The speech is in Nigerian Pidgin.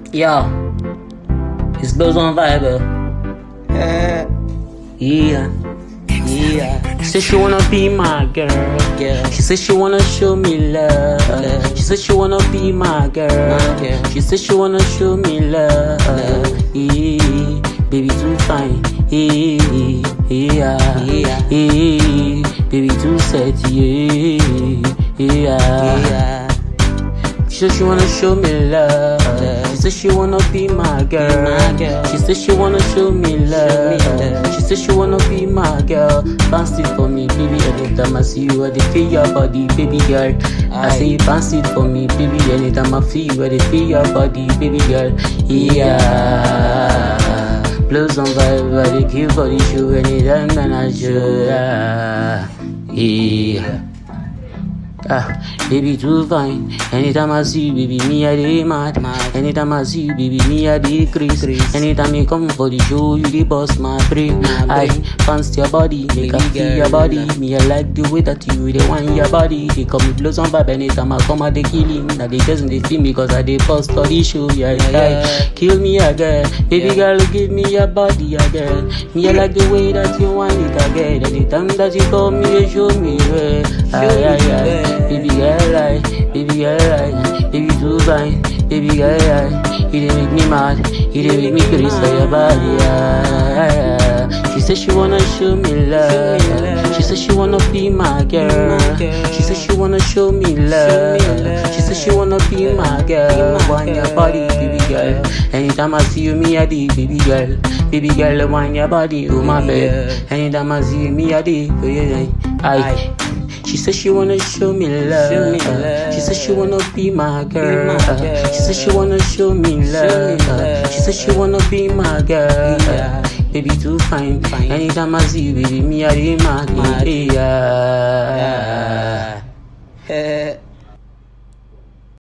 Yo, it's Bills on Viber. Yeah, yeah. She said she wanna be my girl. Girl. She said she wanna show me love. Love. She said she wanna be my girl. My girl. She said she wanna show me love. Yeah, baby too fine. Yeah, yeah, Yeah. yeah. Baby too sexy. Yeah, yeah. Yeah. She said she wanna show me love. Love. She said she wanna be my girl. my girl. She said she wanna show me love. love. She said she wanna be my girl. Bounce it for me, baby. Anytime I see you, I dey feel your body, baby girl. I Aye. say bounce it for me, baby. Anytime I feel you, I dey feel your body, baby girl. Yeah. Blues on vibe, I dey kill for the show anytime that I show. Yeah. yeah. Ah, baby too fine. Anytime I see you, baby, me I dey mad. Mad. Anytime I see you, baby, me I dey craze. Craze. Anytime you come for the show, you dey bust my brain. My I brain. bounce your body, make Baby I feel girl, your body. relax. Me I like the way that you dey want your body. They call me blows on vibe. Anytime I come, I dey kill him. Now they just they feel me cause I dey bust for the show. Yeah, yeah. Yeah. Kill me again, baby Yeah. girl, give me your body again. Me I like the way that you want it again. Anytime that you call me, you show me where. Ay, me ay, ay. where. Baby girl, I, baby girl, I, baby too fine, baby girl, I, you dey make me mad, you dey make me crazy for your body. ah, ah, ah. She said she wanna show me love. Show me love. She said she wanna be my girl. my girl. She said she wanna show me love. love. She said she wanna be my girl. my Want your girl. body, baby girl. Anytime I see you, me I dig, baby girl. Baby girl, I want your body, oh my bed. Anytime I see you, me I dig, oh yeah, yeah. I. She said she wanna show me love. Show me love. She said she wanna be my girl. my girl. She said she wanna show me love. love. She said she wanna be my girl. Yeah. Baby too fine. Fine. Anytime I see you, baby, me I dey mad. Mad. Yeah.